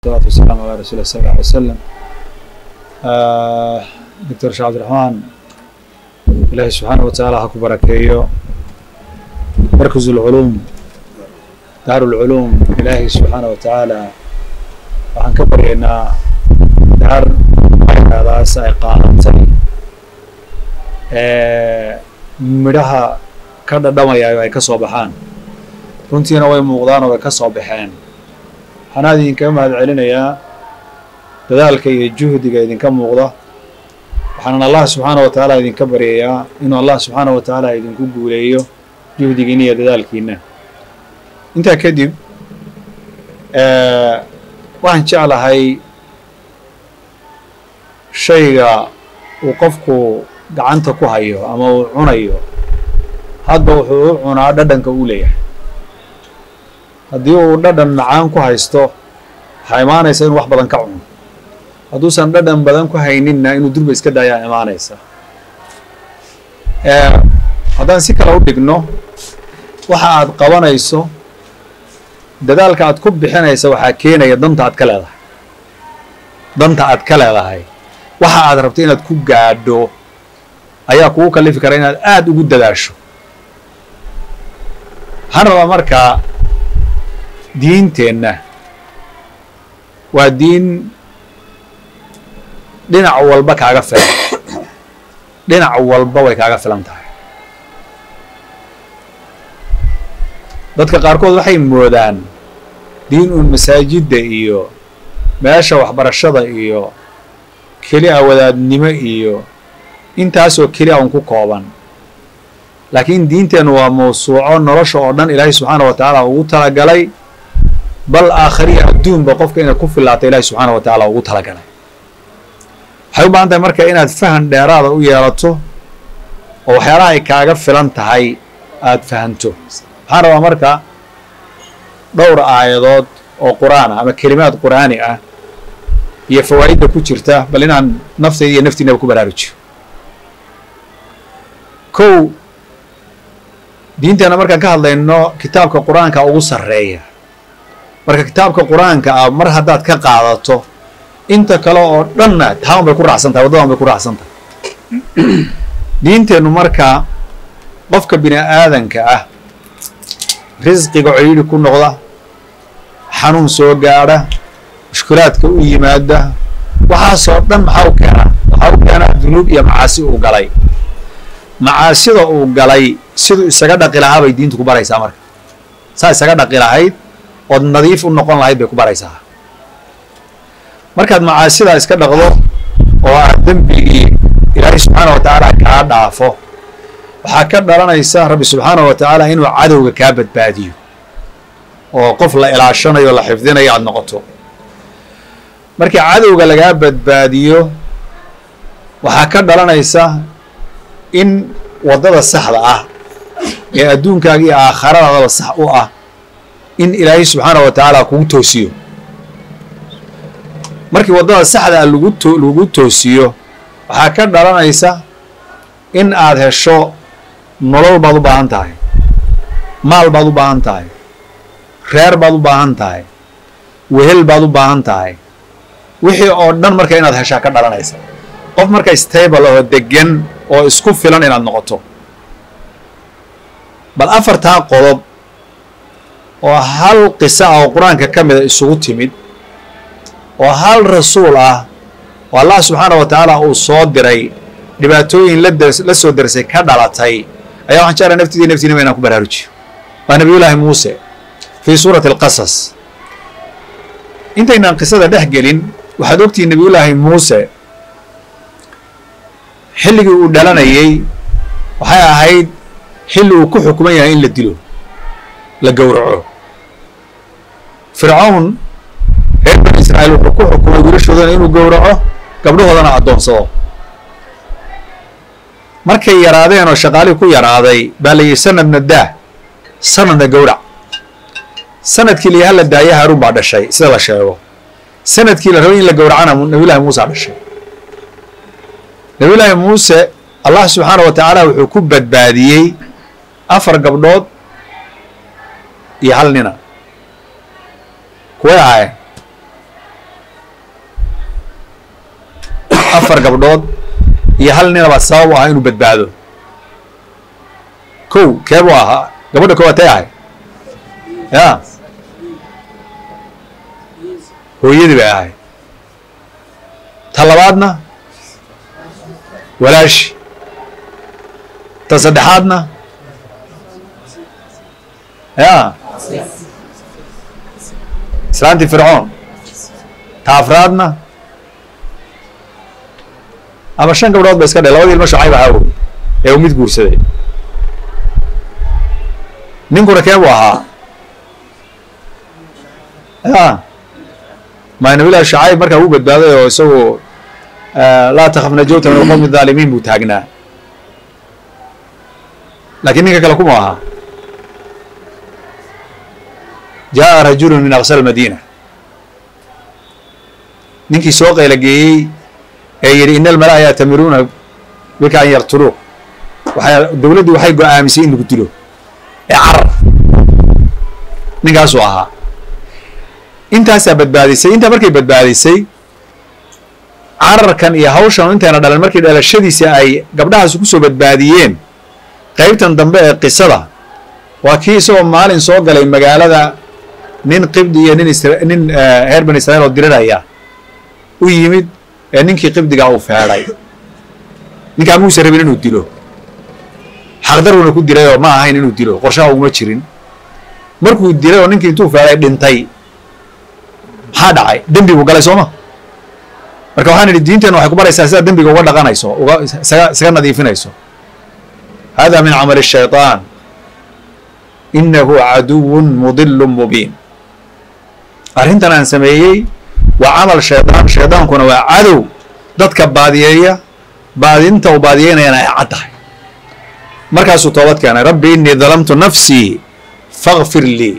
salatu wasalaamu ala rasul lah sal lla alay wasalam doctor sheekh cabdiraxmaan ilaahi subxaanah wa tacaala ha ku barakeeyo markaz ulculuum daar ulculuum ilaahi subxaanah wa tacaala waxaan ka baryaynaa daar markaadaas ay qaadatay midhaha ka dhadhamayaayo ay ka soo baxaan runtiina way muuqdaan oo way ka soo baxeen waxaan aad idinkaga mahad celinayaa dadaalka iyo juhdiga idinka muuqda waxaanan allah subxaana wa tacaala idinka baryayaa inuu allah subxaana wa tacaala idinku guuleeyo juhdigiina iyo dadaalkiina intaa kadib waxaan jeclahay shayga uu qofku gacanta ku hayo ama uu cunayo hadba wuxuu u cunaa dhadhanka uu leeyahay haddii uu dhadhan macaan ku haysto waxaa imaanaysa inuu wax badan ka cuno hadduusan dhadhan badan ku hayninna inuu durba iska daayaa imaanaysa haddaan si kale u dhigno waxa aad qabanayso dadaalka aad ku bixinaysa waxaa keenaya danta aad ka leedahay danta aad ka leedahay waxa aad rabto inaad ku gaadho ayaa kugu kalifi kara inaad aada ugu dadaasho waxaan rabaa markaa diinteenna waa diin dhinac walba kaaga filan dhinac walba way kaaga filan tahay dadka qaarkood waxay moodaan diin uun masaajidda iyo meesha waxbarashada iyo keli a wadaadnimo iyo intaasoo keli a un ku kooban laakiin diinteennu waa mawsuuco nolosha oo dhan ilaahay subxaana wa tacaala ugu talagalay bal aakhariya adduunba qofka inaad ku filaata ilahi subxaana wa tacaala ugu talagalay waxay u baahan tahay marka inaad fahan dheeraada u yeelato oo waxyaalaha ay kaaga filan tahay aada fahanto waxaan rabaa marka dhowr aayadood oo qur-aan ah ama kelimaad qur'aani ah iyo fawaa'idda ku jirta bal inaan naftayda iyo naftiinaba ku baraarujiyo kow diinteenna markaan ka hadlayno kitaabka qur-aanka ugu sarreeya marka kitaabka qur-aanka ah mar haddaad ka qaadato inta kale oo dhanna taawan bay ku raacsan tahay waddadan bay ku raacsan tahay diinteennu marka qofka bini aadanka ah risqiga coyidhi ku noqda xanuun soo gaadha mushkulaadka u yimaada waxaasoo dhan maxaa u keenaa waxaa u keenaa dunuub iyo macaasi uu galay macaasida uu galay siduu isaga dhaqi lahaa bay diintu ku baraysaa marka saa isaga dhaqi lahayd ood nadiif u noqon lahayd bay ku baraysaa markaad macaasidaa iska dhaqdo oo aad dembigii ilaahay subxaana wa tacaala kaa dhaafo waxaa ka dhalanaysa rabbi subxaana wa tacaala inuu cadowga kaa badbaadiyo oo qof la ilaashanayo o la xifdinayo aada noqoto markii cadowga lagaa badbaadiyo waxaa ka dhalanaysa in waddada saxda ah ee adduunkaaga iyo aakhiradaadaba sax u ah in ilaahay subxaana wa tacaala kugu toosiyo markii waddada saxda ah lagu to lagu toosiyo waxaa ka dhalanaysa in aad hesho nolol baad u baahan tahay maal baad u baahan tahay reer baad u baahan tahay wehel baad u baahan tahay wixii oo dhan marka inaad heshaa ka dhalanaysa qof marka stable oo degan oo isku filan inaad noqoto bal afartaa qodob oo hal qisa ah oo qur-aanka ka mida isugu timid oo hal rasuul ah oo allah subxaana wa tacaala uu soo diray dhibaatooyin la soo dersay ka dhalatay ayaa waxaan jeclaa naftiidii naftiinaba inaan ku baraarujiyo waa nabiyullaahi muuse fii suurati alqasas intaynaan qisada dhex gelin waxaad ogtihiin nabiyullaahi muuse xilligii uu dhalanayey waxay ahayd xilli uu ku xukuman yahay in la dilo la gowraco fircawn reer bani israa'iil wuxuu ku xukumay wiilashoodana inuu gowraco gabdhahoodana addoonsado markay yaraadeen oo shaqaalihii ku yaraaday baa la yidhi sanadna daa sanadna gowrac sanadkii la yaha la daaya haaruun baa dhashay sida la sheego sanadkii la rabay in la gowracana nabiyullahi muuse dhashay nabiyullaahi muuse allah subxaana wa tacaala wuxuu ku badbaadiyey afar gabdhood iyo hal nina kuway ahaayeen afar gabdhood iyo hal ninaba sabab u ahaa inuu badbaado kow keebuu ahaa gabadha koowaad tay ahay ya hooyadii bay ahay ta labaadna walaashi ta saddexaadna ya islaantii fircoon ta afraadna ama shan gabdhood ba iska dhe labadii ilmo shacayb ahaa wey ee uu mid guursaday ninkuna kee buu ahaa ya ma nabilahi shacayb markaa uu badbaaday oo isagu laa takaf najowta min alqowmi الظaalimiin buu taagnaa lakiin ninka kale kuma ahaa jaءa rajulu min aqsa اmadina ninkii soo qayla geeyey ee yidhi ina almalaa yatamiruuna bika an yaqtuluuq waay dowladdii waxay go-aamisay in lagu dilo ee carar ninkaasuu ahaa intaasaa badbaadisay intaa markay badbaadisay cararkan iyo hawshan intayna dhalan markii dhalashadiisa ay gabdhahaasi kusoo badbaadiyeen qeybtan dambe ee qisada waa kii isagoo maalin soo galay magaalada nin qibdi iyo nin nin reer bani israiil oo diriraya u yimid ee ninkii qibdigaa uu feedhay ninkaa muuse rabin inuu dilo xaqdaruna ku dilay oo ma ahayn inuu dilo qorshaha uguma jirin markuu dilay oo ninkii intuu feedhay dhintay maxaa dhacay dembi buu galay sooma marka waxaan idhi diinteena waxay ku baraysaa sidaa dembiga uga dhaqanayso uga isaga isaga nadiifinayso hada min camali الshayطaan inahu caduwun mudilu mubiin arrintan aan sameeyey waa camal shaydaan shaydaankuna waa cadow dadka baadiyeeya baadinta uu baadiyeynayana ay cad tahay markaasuu toobad keenay rabbi inii dalamtu nafsii fakfir lii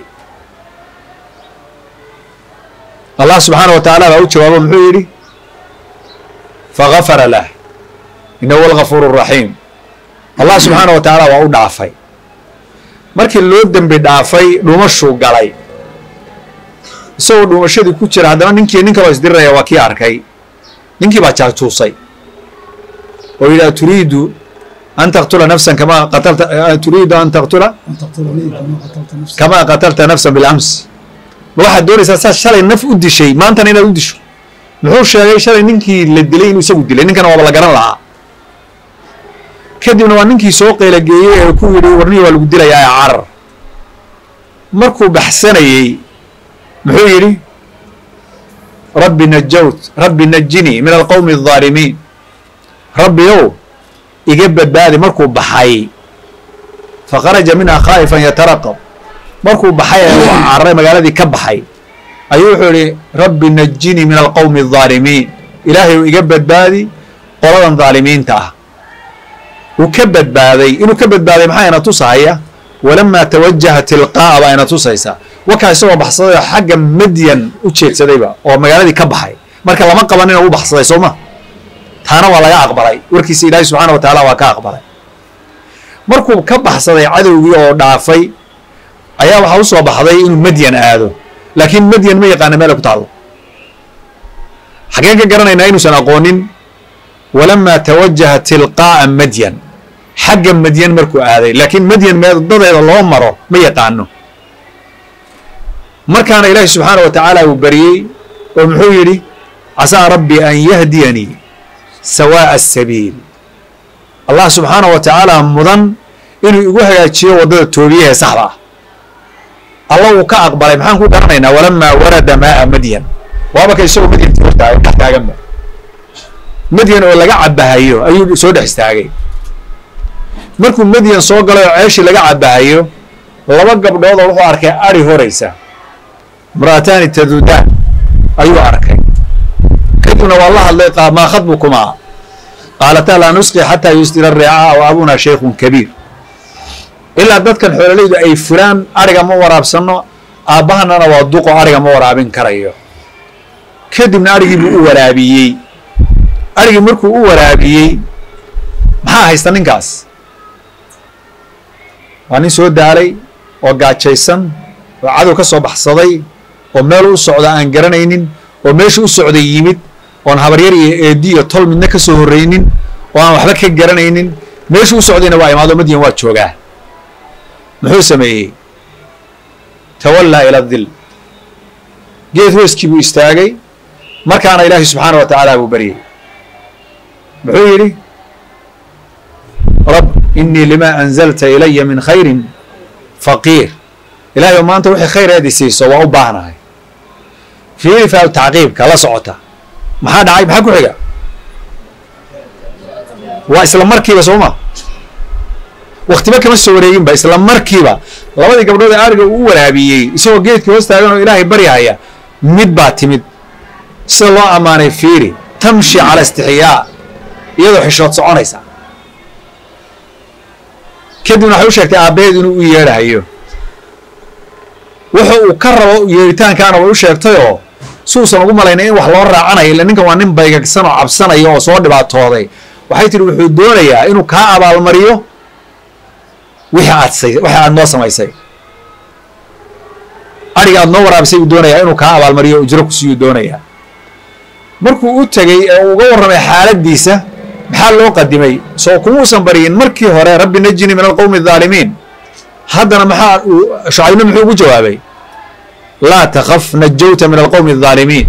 allah subxaana wa tacaala baa u jawaabo muxuu yidhi fagafara lah inahu algafuur الraxiim allah subxaana wa tacaala waa u dhaafay markii loo dembi dhaafay dhumashuu galay isagoo dhumashadii ku jira haddana ninkii nin kaloo isdiriraya waa kii arkay ninkii baa jaajuusay oo yidhi aturiidu an taqtula nafsan kama qatalta turiidu an taqtula kamaa qatalta nafsan bilams ma waxaad doonaysaa saa shalay naf u dishay maantana inaad u disho muxuu sheegay shalay ninkii la dilay inuu isagu dilay ninkana waaba la garan lahaa kadibna waa ninkii soo qeylageeyey ee ku yidhi warnihi waa lagu dilayaa ee carar markuu baxsanayey muxuu yidhi rabbi najawt rabbi najinii min alqowmi الظaalimiin rabbiyow iga badbaadi markuu baxay fakharaja minha khaa'ifan yataraqab markuu baxay ee uu cararay magaaladii ka baxay ayuu wuxuu yihi rabbi najinii min alqowmi الظaalimiin ilaahay iga badbaadi qoladan dhaalimiinta ah uu ka badbaaday inuu ka badbaaday maxaa ina tusahaya walamaa tawajaha tilqaa'a baa ina tusaysa wakaa isagoo baxsaday oo xagga madyan u jeedsadayba oo magaaladii ka baxay marka lama qaban ina u baxsaday soo ma taana waa laga aqbalay warkiisa ilaahay subxaana wa tacaala waa ka aqbalay markuu ka baxsaday cadowgii oo dhaafay ayaa waxaa usoo baxday inuu madyan aado laakiin madyan ma yaqaana meel ay ku taallo xaggeen ka garanaynaa inuusan aqoonin walamaa tawajaha tilqaa'a madyan xagga madyan markuu aaday laakiin madyan meedadeeda loo maro ma yaqaano markaana ilaahi subxaana wa tacaala uu baryey oo muxuu yidhi casaa rabbi an yahdiyanii sawaa'a asabiil allah subxaana wa tacaala mudan inuu igu hagaajiyo waddada toobiyahe saxda ah alla wuu ka aqbalay maxaan ku garanaynaa walamaa warada maaa madyan waaba ka isagoo madyan hortaagan dhex taaganba madyan oo laga cabahayo ayuu soo dhex istaagay markuu madyan soo galay oo ceeshii laga cabahayo laba gabdhood oo wuxuu arkay ari horaysa imra'ataani tadudaan ayuu arkay kadibna waa la hadlay maa khadbukumaa qaalataa laa nusqi xataa yusdira reecaa wa abunaa shaykhun kabiir ilaa dadkan xoololaydu ay fulaan ariga ma waraabsano aabbahanana waa duqo ariga ma waraabin karayo kadibna arigii buu u waraabiyey arigii markuu u waraabiyey maxaa haysta ninkaas waa nin soo daalay oo gaajaysan oo cadow ka soo baxsaday oo meel u socda aan garanaynin oo meesha u socday yimid oon habaryar iyo eedi iyo tol midna ka soo horreynin oo aan waxba ka garanaynin meeshuu u socdayna waa imaado madyan waa joogaa muxuu sameeyey tawallaa ila dil geed hooskii buu istaagay markaana ilaahay subxaana wa tacaala buu baryey muxuu yidhi rab inii lima anzalta ilaya min khayrin faqiir ilahay oo maanta wixii khayr eed isiiso waa u baahnahay fiiri faa tacqiibka la socota maxaa dhacay maxaa ku xiga waa isla markiiba sooma waktiba kama soo wareeginba isla markiiba labadii gabdhood ee ariga uu waraabiyey isagoo geedkii hoos taagan oo ilaahay baryahaya mid baa timid sida loo ammaanay fiiri tamshi cala istixyaa iyadoo xishood soconaysa kadibna waxay u sheegtay aabbaheed inuu u yeedhahayo wuxu uu ka rabo yeeritaankaana way u sheegtay oo suusan ugu malaynay in wax loo raacanayo illa ninkan waa nin baygagsan oo cabsanaya oo soo dhibaatooday waxay tihi wuxuu doonayaa inuu kaa abaalmariyo wixii aad wixii aad noo samaysay adhiga aad noo waraabisay uu doonayaa inuu kaa abaalmariyo ujro ku siiyuu doonayaa markuu u tegey ee uu uga warramay xaaladdiisa maxaa loo qadimay soo kumuusan baryin markii hore rabbi najini min alqowmi adaalimiin haddana maxaa shucaybna muxuu ugu jawaabay laa takaf najawta min alqowmi adaalimiin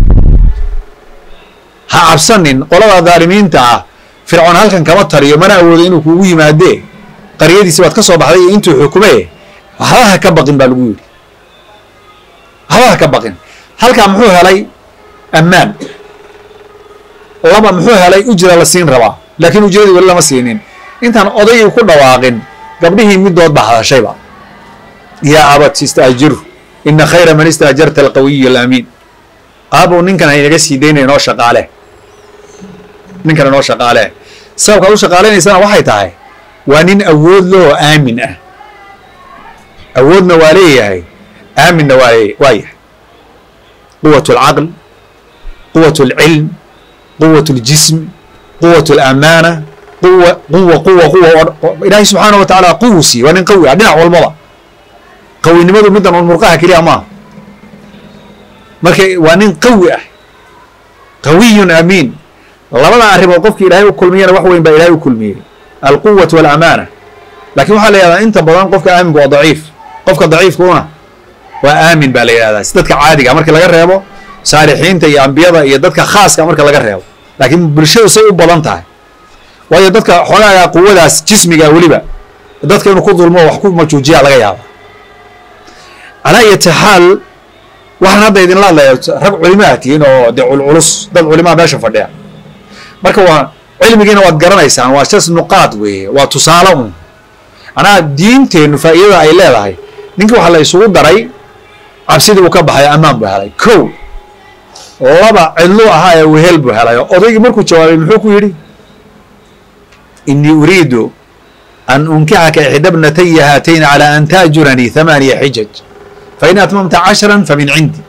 ha cabsanin qolada dhaalimiinta ah fircoon halkan kama taliyo mana awoodo inuu kuugu yimaadee qaryadiisi baad ka soo baxday iyo intuu xukume waxba ha ka baqin baa lagu yidhi waxba ha ka baqin halkaa muxuu helay ammaan laba muxuu helay ujra la siin rabaa laakiin ujradii weli lama siinin intaan odaygii ku dhawaaqin gabdhihii midood baa hadashayba yaa abat istaajiru ina khayra man istaajarta alqawiy alaamiin aabow ninkan haynaga sii daynaya inoo shaqaale ninkan inoo shaqaale sababkaad u shaqaalaynaysaana waxay tahay waa nin awood loo aamin ah awoodna waa leeyahay aaminna waa lee waa yahay quwat alcaql quwat alcilm quwat اljism quwat اlamaana quwa quwa quwa quwa ilaahay subxaana wa tacaala quwu siiye waa nin qawi ah dhinac walbaba qawinimadu middan un murqaha keliya maaha marka waa nin qawi ah qawiyun amiin labada arrimood qofki ilaahay u kulmiyana wax weyn baa ilahay u kulmiyey alquwat walamaana lakin waxaa la yihahdaa inta badan qofka aaminka waa daciif qofka daciifkuuna waa aamin baa la yihahdaa si dadka caadiga marki laga reebo saalixiinta iyo ambiyada iyo dadka khaaska marka laga reebo laakiin bulshadu say u badan tahay waayo dadka xoogaaga quwadaas jismiga weliba dadka inuu ku dulmo wax ku majuujiya laga yaaba calaa iyati xaal waxaan hadda idinla hadlaya rag culimaa tihiin oo dee culculus dad culimaa meesha fadhiya marka waa cilmigiina waad garanaysaan waa jas nuqaad weeye waa tusaale un anaa diinteennu faa'iidada ay leedahay ninkii waxaa la isugu daray cabsidii uu ka baxayo ammaan buu helay kow laba cidluu ahaa ee wehel buu helay oo odaygii markuu jawaabay muxuu ku yidhi inii uriidu an unkixaka ixda bnataya haatayn calى an taajuranii hamaaniya xijaj fain atmamta cashra famin cindi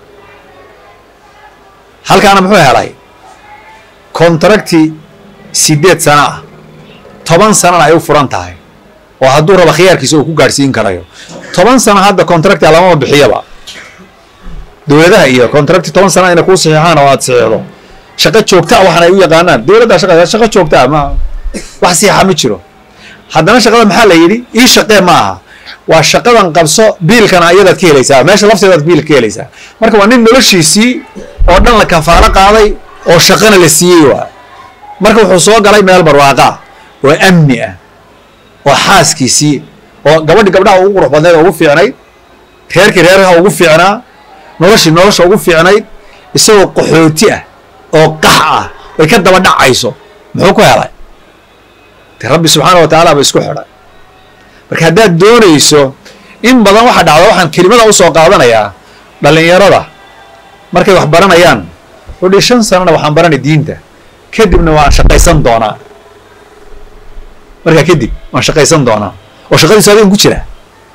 halkaana muxuu helay kontrakti sideed sano ah toban sanana ay u furan tahay oo hadduu rabo khiyaarkiisa uu ku gaadhsiin karayo toban sano hadda contractia lamama bixiyaba dowladaha iyo contracti toban sana inay kuu saxiixaan oo aad saxiixdo shaqo joogtaa waxaan ay u yaqaanaan dowladda shaqa shaqo joogtaa ma wax sixa ma jiro haddana shaqada maxaa la yidhi ii shaqee ma aha waa shaqadan qabso biilkana iyadaad ka helaysaa meesha lafteedaad biilka ka helaysaa marka waa nin noloshiisii oo dhan la kafaalo qaaday oo shaqana la siiyey waa marka wuxuu soo galay meel barwaaqa ah oo amni ah oo xaaskiisii oo gabadhi gabdhaha ugu qurux badnayd oo ugu fiicnayd reerkii reerha ugu fiicnaa noloshii nolosha ugu fiicnayd isagoo qaxooti ah oo qax ah ay ka daba dhacayso muxuu ku helay de rabbi subxaana wa tacaala ba isku xidhay marka haddaad doonayso in badan waxa dhacda waxaan kelimada usoo qaadanayaa dhallinyarada markay wax baranayaan udhi shan sanana waxaan baranay diinta kadibna waan shaqaysan doonaa markaa kadib waan shaqaysan doonaa oo shaqadiisu adigan ku jira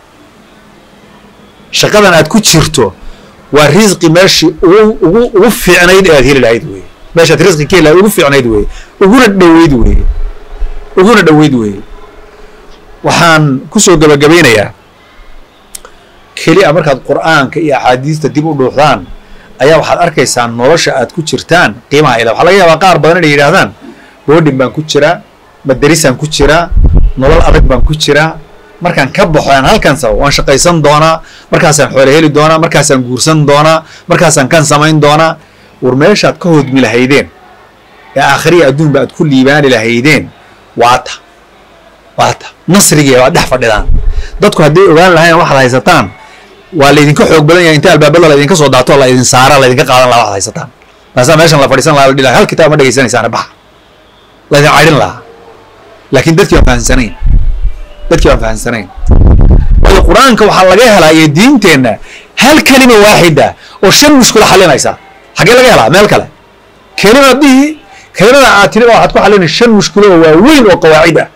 shaqadan aad ku jirto waa risqi meeshii ugu ugu ugu fiicnayd ee aad heli lahayd weye meeshaad risqi ka heli lahayd ugu fiicnayd weye uguna dhoweyd weye uguna dhoweyd weye waxaan kusoo gabagabaynayaa keli a markaad qur'aanka iyo axaadiista dib u dhuuxdaan ayaa waxaad arkaysaa nolosha aad ku jirtaan qiimaha ila waxaa laga yaabaa qaar badan inay yidhahdaan boodhin baan ku jiraa madarisaan ku jiraa nolol adag baan ku jiraa markaan ka baxo aan halkan sabo waan shaqaysan doonaa markaasaan xoole heli doonaa markaasaan guursan doonaa markaasaan kan samayn doonaa war meeshaad ka hodmi lahaydeen ee aakhiriya adduunba aad ku liibaani lahaydeen waata waata nasrigeeda waad dhex fadhidaan dadku hadday ogaan lahayn waxaad haysataan waa laydinka xoog badan yahay inta albaabada laydinka soo daato laydin saara laydinka qaadan laha waxaad haysataan maasaa meeshan la fadhiisan laha la dhihi laha hal kitaab ma dhegaysanaysaane baxa laydin cadhin lahaa laakiin dadkii waan fahansanayn dadkii waan fahansanayn waayo qur-aanka waxaa laga helaa iyo diinteenna hal kelima waaxida oo shan mushkilo xalinaysa xaggee laga helaa meel kale kelima dhihi kelimada aad tiri waxaad ku xalinay shan mushkilo oo waaweyn oo qawaacid ah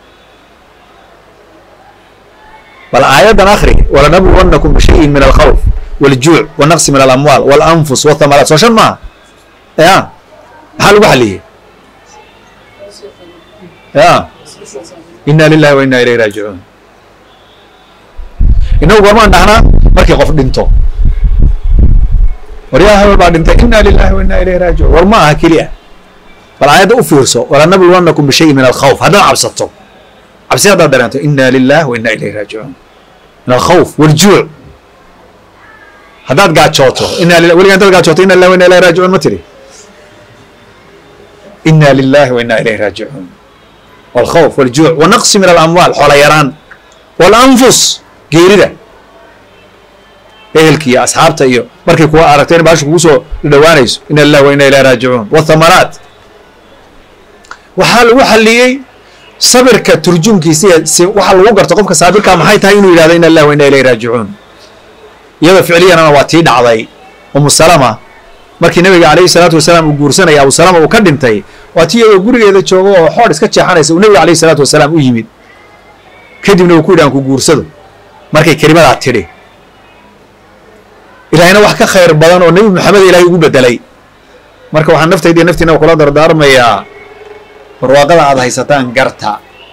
bal aayadan akhri walanabluwannakum bishayin min alkhawf waljuuc wanaqsi min alamwaal walanfus wathamaraat soo shan maaha ya maxaa lagu xaliyey ya inna lillahi wa inna ilayhi raajicuun inagu goormaan dhahnaa markii qof dhinto waryaa hebel baa dhintay inna lillahi wa inna ilayhi raajicuun war ma aha keliya bal aayadda u fiirso walanabluwannakum bishayin min alkhawf haddaad cabsato cabsi haddaad dareento inna lillahi wa inna ilayhi raajicuun min alkhawf waljuuc haddaad gaajooto inna lillahi weligaa intaad gaajooto inna lillahi wa inna ilayhi raajicuun ma tiri inna lillahi wa inna ilayhi raajicuun walkhawf waljuuc wanaqsi min alamwaal xoola yaraan walanfus geerida ehelki iyo asxaabta iyo markay kuwa aragtay in baasha kugu soo dhawaanayso inna lillahi wa inna ilayhi raajicuun wathamaraat waxaa lagu xaliyey sabirka turjumkiisa iyo si waxaa lagu garto qofka saabirka maxay tahay inuu yidhahdo inna lillahi wa inna ilayhi raajicuun iyadoo ficliyanana waa tii dhacday umu salama markii nabiga calayhi salaatu wasalaam uu guursanaya abu salama uu ka dhintay waa tii iyadoo gurigeeda joogo oo xoodh iska jeexanaysa uu nabiga calayhi salaatu wasalaam u yimid kadibna uu ku yidhi aan ku guursado markay kelimadaa tidhi ilaahayna wax ka khayr badan oo nebi maxamed ilaahay ugu bedelay marka waxaan naftayda iyo naftiina kula dardaarmayaa barwaaqada aad haysataan garta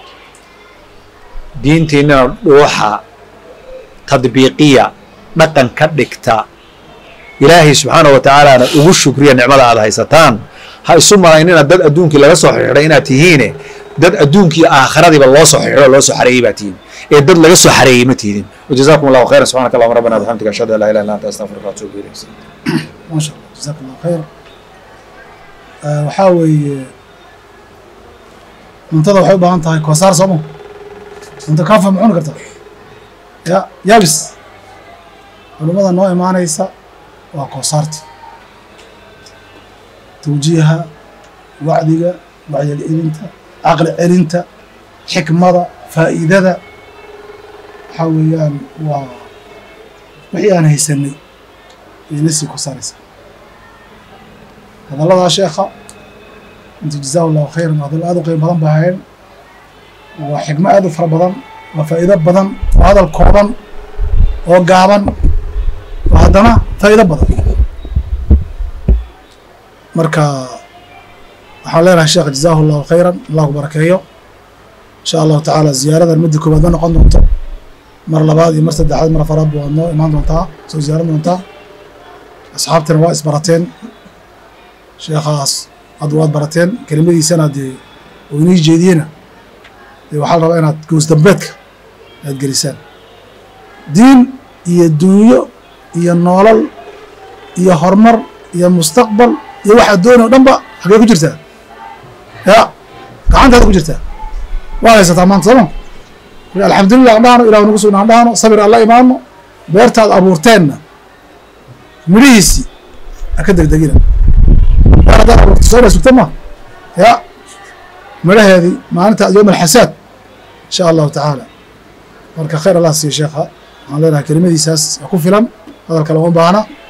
diintiinnana dhuuxa tadbiiqiya dhaqan ka dhigta ilaahay subxaanah wa tacaalana ugu shukriya nicmada aad haysataan ha isu malaynina dad adduunkii laga soo xidhiidhay inaad tihiine dad adduunkii aakhiradiiba loo soo xidhiidho loo soo xareeyey baa tihiin ee dad laga soo xareeyey ma tihdin wajazakum allahu khayran subxanaka allahuma rabbana bixamdika ashhadu an laa ilaha illa anta astaghfiruka wa atuubu ilayk ما شاء الله جزاك الله خير آه waxaa weeye cuntada waxay u baahan tahay koosaar sooma cunto kaafa ma cuni karta ya yaabis culummada noo imaanaysa waa koosaarta tawjiiha wacdiga wacyal celinta caqli celinta xikmada faa'iidada waxaa weeyaan waa wixii aan haysanay ayna sii kosaaraysa hadalladaa sheekha inta jazaahu allahu khayran hadallo aad u qiimo badan bay ahayn waa xikmo aad u fara badan waa faa'iido badan waa hadal kooban oo gaaban oo haddana faa'iido badan marka waxaan leenahay sheekh jazaahu allahu khayran allah ku barakeeyo insha allahu tacaala ziyaaradan midda koowaad ma noqon doonto mar labaad iyo mar saddexaad mar afaraad ba waad noo imaan doontaa soo ziyaaran doontaa asxaabtina waa isbarateen sheekhaas hadda waad barateen kelimadiisana dee oo inii jeediyena dee waxaa la rabaa inaad goos dambeedka aad gelisaan diin iyo dunyo iyo noolal iyo horumar iyo mustaqbal iyo waxaad doonay o dhan ba xaggee ku jirtaa ya gacantaada ku jirtaa waad haysataa maanta sooma alxamdulilah an dhahno ilah nagu sugna an dhahno sabir alla imaano beertaad abuurteenna midhihiisii ha ka degdegina beer haddaad abuurta soo dha sugta ma ya midhaheedii maalinta yowm alxasaad insha allahu tacaala marka khayr allah siiyo sheekha waxaan leenahay kelimadiisaas ku filan hadalka lama baahna